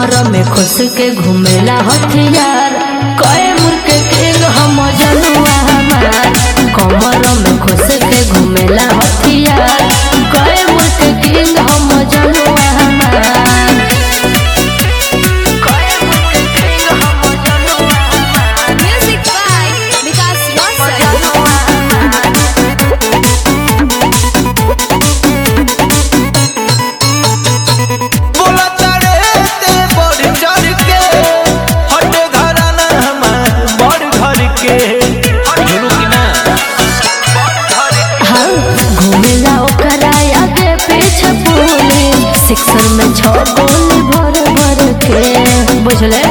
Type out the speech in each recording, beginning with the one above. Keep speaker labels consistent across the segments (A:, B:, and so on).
A: कमर में खुश के घूमेला हथियार कए मुर्के किंग हम जनुआ हमार कमर में खुश के घूमेला हथियार कए मुर्के किंग हम जनुआ हमार कए मुर्के किंग हम जनुआ हमार
B: Music by Vikas Rosal.
C: बोला चढ़े ते बढ़ चढ़ के हट घराना हमार बड़ घर के झुलू की ना
A: हाँ घूमेला ओकरा आगे पीछे पूरे सिक्सर में छो गोली भर भर के बुझले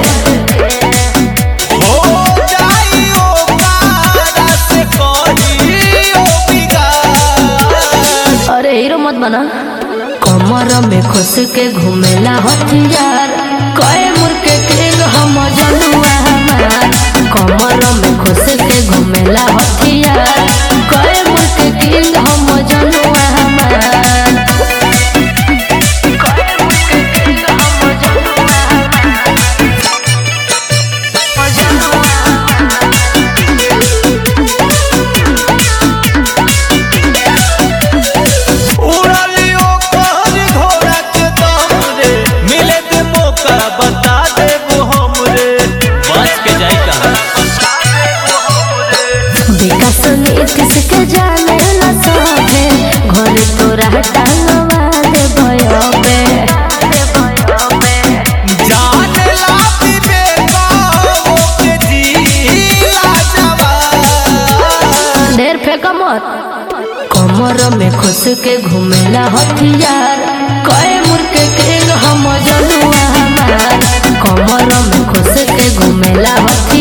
C: हो जाई ओ पारा से कही ओ बिगाड़
A: अरे हीरो मत बना कमर में खुश के घूमेला हथियार कए मुर्के किंग हम जनुआ हमार कमर में खुश के घूमेला हथियार कए मुर्के किंग हम जनुआ हमार कए मुर्के किंग हम जनुआ
C: उड़लियो कहर घोड़ा के दम रे मिले दे मौका बता देबो हम रे बच के जाई कहां
A: विकास नीतीश के जाने ला सभे घर तोरा टांगवा दे भयो पे
C: जान लाती बेटा ओके जीला जवान
A: ढेर फेंक मत कमर में खुश के घूमेला हथियार कए मुर्के किंग हम जनुआ हमार कमर में खुश के घूमेला हथियार